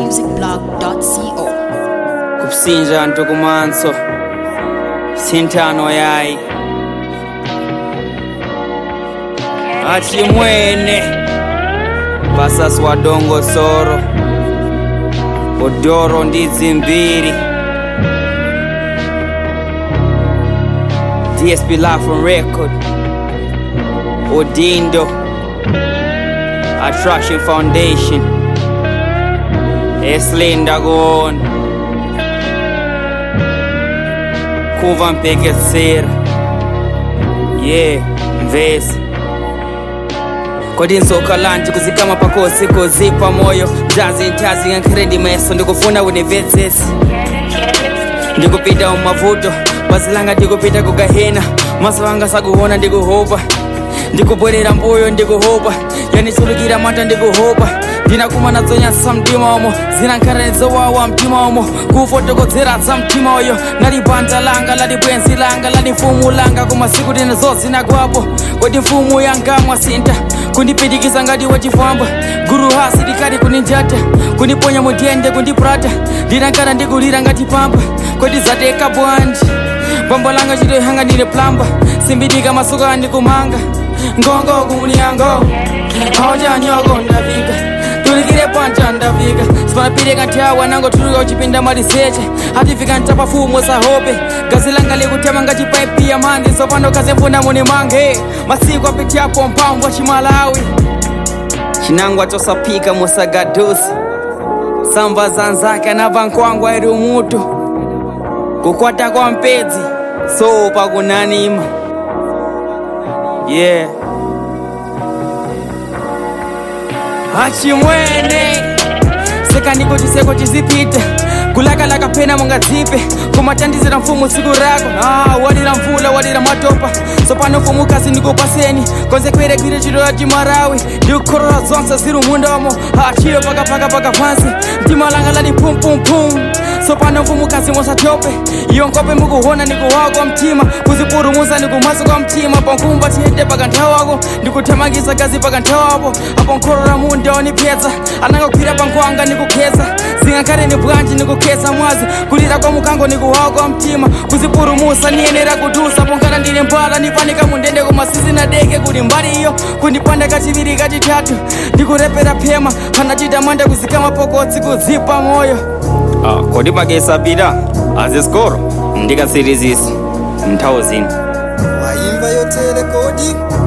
malawimusicblog.co kusinja ntukumanso sintano yayi achimwene pasasi wa dongo soro udoro ndidzi mbiri dsp lafron record udindo attraction foundation eslinda kuona kuva mpekesera ye mvesi kodi nsoka lanji kuzikama pakosi kuzipa moyo jazi ntazi ngankhiredi meso ndikufuna univetsesi ndikupita mumavuto basi langa ndikupita kugahena maso anga sakuona ndikuhopa ndikubwerera mbuyo ndikuhopa yanichulukira mata ndikuhopa ndinakuma nadzonyasa mtima omo zinankhanizowawa mtima omo kufotokodzera za mtima oyo nali banja langa lali bwenzi langa lali mfumu langa koma siku tinazo zinagwapo kodi mfumu yanga mwasinta kundipitikiza ngati wachifwamba guru hasi likati kuninjata kundiponya mudende kundiprata ndinankana ndikulira ngati pamba kodi zateka bwanji bwambo langa chitoyihanga ndine plamba simbitika masuku andikumanga ngongo kuniyango aujanyoko ndafika tulikire panja ndafika sipanapireka nthawi anangotuluka uchipinda maliseche atifika ntapafumo sahope gazi langa likutema ngati paipi ya mandi sopano kazemfuna muni mange masiku apitiapo mpamvu achimalawi chinangwa chosapika musagadusi samba zanzake anava nkwangwa iri umutu kukwata kwa mpedzi sopa kunanima yeah achimwene sekandiko chiseko chizipita kulakalaka pena mungadzipe kumatandizira mfumu siku rako ah, wadira mvula wadira matopa sopano mfumu kasi ndikupaseni konzekwerekwire chito ya chimarawi ndikukhorora zonse ziri mundomo achiyo pakapaka paka pansi mtima langa lati pumpumpum sopano mfumu kasi musatope iyo nkope mukuhona ndikuwawa kwa mtima kuzipurumusa ndikumasa kwa mtima pankumba tiyende paka nthawako ndikuthamangisa gazi paka nthawapo apo nkhorora munda onipyedza anangokwira pankhwanga ndikukheza zingakhale ni bwanji ndikukheza mwazi kulira kwa mukango ndikuwawa kwa mtima kuzipurumusa niyenera kutusa ponkana ndine mbala ndifanika mundende koma sizinadeke kuti mbali iyo kundipanda kachiviri kachitatu ndikurepera phema panachita manda kuzikama pokotsi kuzipa moyo Ah, kodi pakesapita azisikoro ndikasirizisi nthawi zino waimba yotere kodi